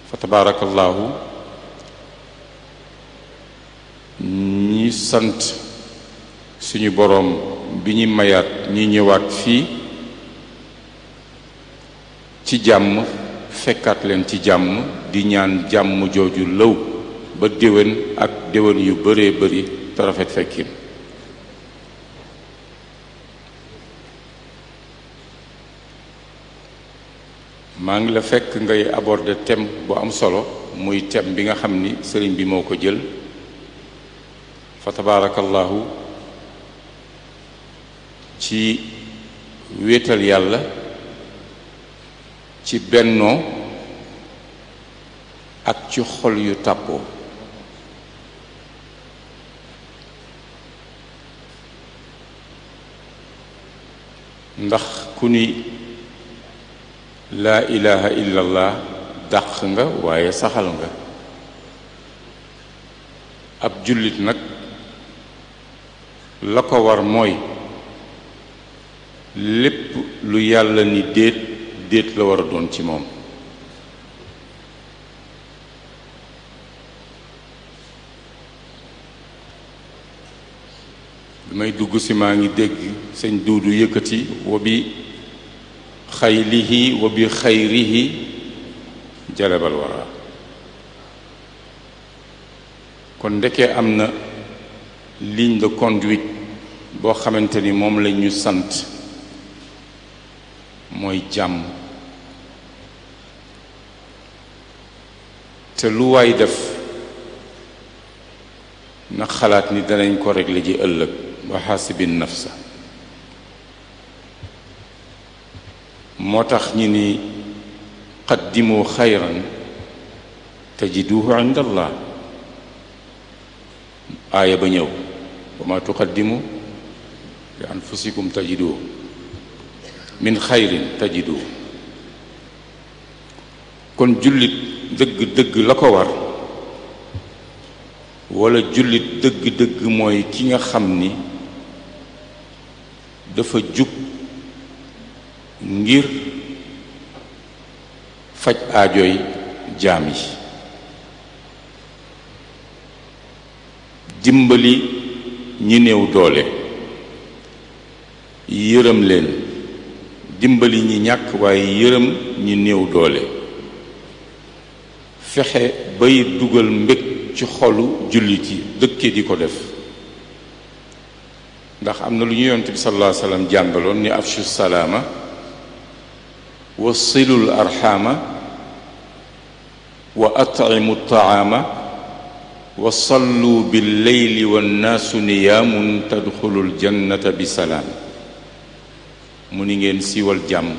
fa tabaarakallaahu ñi sant suñu boroom bi ñu mayaat ñi ñëwaat fii ci jàmm fekkaat leen ci jàmm di ñaan jàmm jooju lëw ba déwén ak déwén yu bëree bëri te rafet fekkin maa ngi la fekk ngay aborder thème bu am solo muy thème bi nga xam ni sëriñ bi moo ko jël fa tabaarakallahu ci wéetal yàlla ci bennoo ak ci xol yu tàppoo ndax ku ni laa ilaha illallah dàq nga waaye saxal nga ab jullit nag la ko war mooy lépp lu yàlla ni déet déet la war a doon ci moom bi may dugg si maa ngi dégg sëñ duudu yëkkati wa bi xaylihi wa bi xayrihi jalabal wara kon ndekee am na ligne de conduite boo xamante ni moom la ñu sant mooy jàmm te lu waay def na xalaat ni danañ ko régler ji ëllëg wa xaasibin nafsa moo tax ñi ni qaddimu xayran tajiduhu inda allah aaya ba ñëw wa ma tuqaddimu li anfusikum tajiduhu min xayrin tajiduhu kon jullit dëgg-dëgg la ko war wala jullit dëgg-dëgg mooy ki nga xam ni dafa jug ngir faj aajoy jaam yi dimbali ñi néew doole yërëm leen dimbali ñi ñàkk waaye yërëm ñi néew doole fexe bay dugal mbég ci xolu jullit yi dëkke di ko def ndax am na lu ñu yonent bi sallallahu alayhi wa sallam jàngaloon ni afshu salaama wa silul arxaama wa at'imu taama wa sallu bil leyli wannaasu niyaamun tadxulul jannata bi salaam mu ni ngeen siiwal jàmm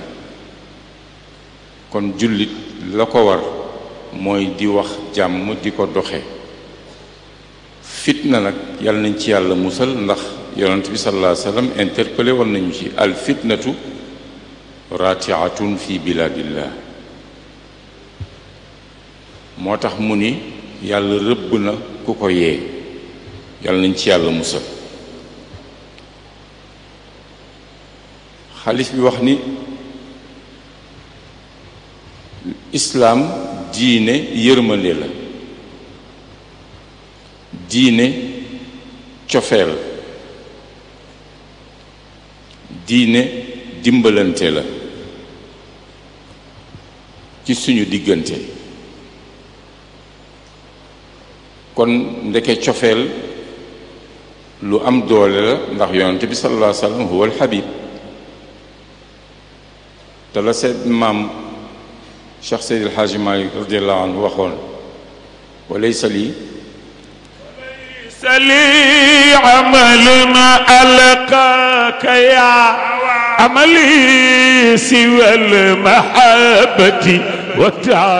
kon jullit la ko war mooy di wax jàmm di ko doxe fitna nag yàlla nañ ci yàlla musal ndax yonent bi sallallahu alayhi wa sallam interpellé woon nañu ci al fitnatu ratiatun fi biladillah moo tax mu ni yàlla rëbb na ku ko yee yàlla nañ ci yàlla musal xalif bi wax ni islaam diine yërmande la diine cofeel diine dimbalante la ci suñu diggante kon ndeke cofeel lu am doole la ndax yonent bi sallallahu alayhi wa sallam huwa alxabib te la seet maam cheikh seydi alxaaji malik radiallahu anhu waxoon wa laysa lii لي عمل ما ألقاك يا عملي سوى المحبة والتعب